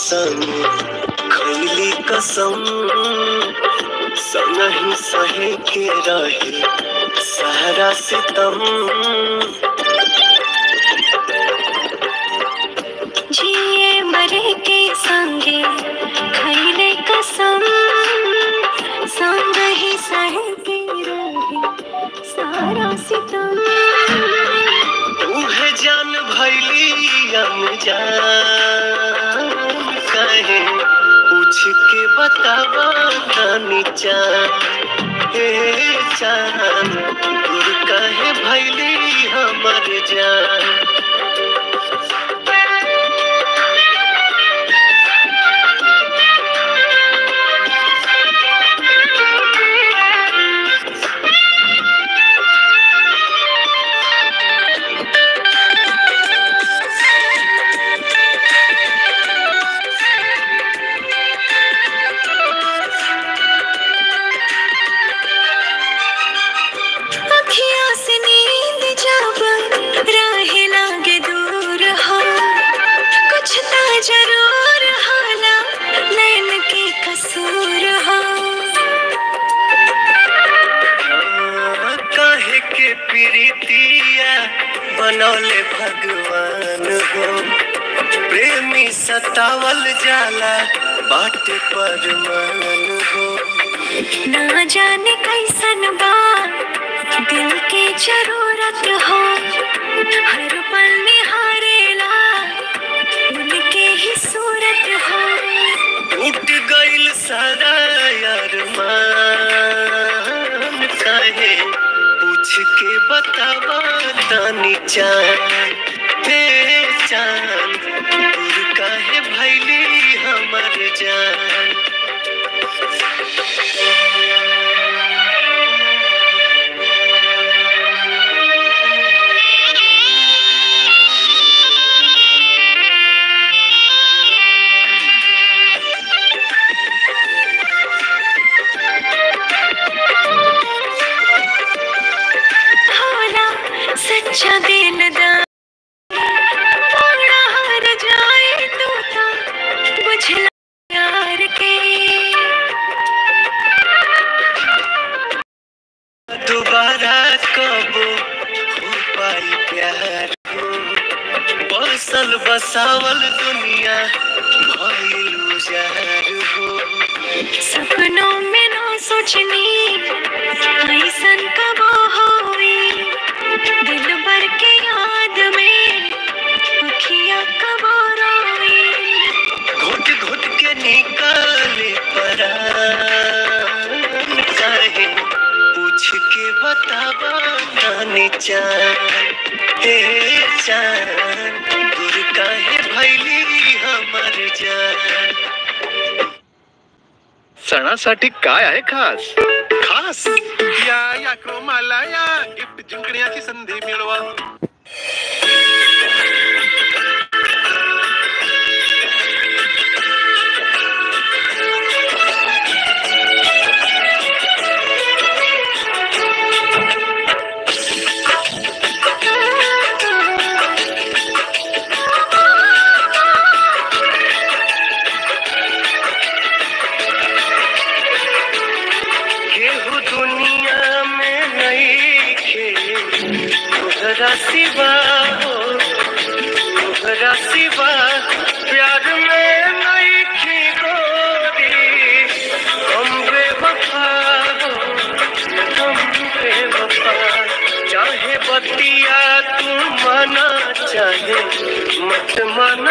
संग खैली कसम संगही सहे के रहे सहरा सितम जिए मरे के संगे खैले कसम संग ही सह के रहे सारा सितम उहे जान भैली अनजान कहे पूछ के बतावा रानी चान हे चान दूर कहे भैली हमर जान अखियों से नींद जब राहे लागे दूर हो कुछ तो जरूर होला नैन के कसूर हो कहे के प्रीतिया बनौले भगवान हो प्रेमी सतावल जाला बाटे पर मन हो ना जाने कैसन बा दिल के जरूरत हो हर पल निहारेला उनके ही सूरत हो टूट गइल सारा यार मान कहे पूछ के बतावा तानी चान हे चान दूर काहे भैली हमर जान होला सच्चा दिलदार थोड़ा हार जाए तो ता बुझला यार के दोबारा कब हो पाई प्यार हो बसल बसावल दुनिया भइल उजार हो सपनों में ना सोचनी ऐसन कब होई दिल भर के याद में अखियां कब रोई घुट घुट के निकाले परान काहे पूछ के बतावा नानी चान हे चान दूर काहे भैली हमर जान सणासाठी काय आहे खास खास या या क्रोमाला या गिफ्ट जिंकण्याची संधी मिळवा केहू दुनिया में नहीं खे तोहरा सिवा हो तोहरा सिवा प्यार में नहीं खे गोरी हम बेवफा हो हम बेवफा चाहे बतिया तू माना चाहे मत माना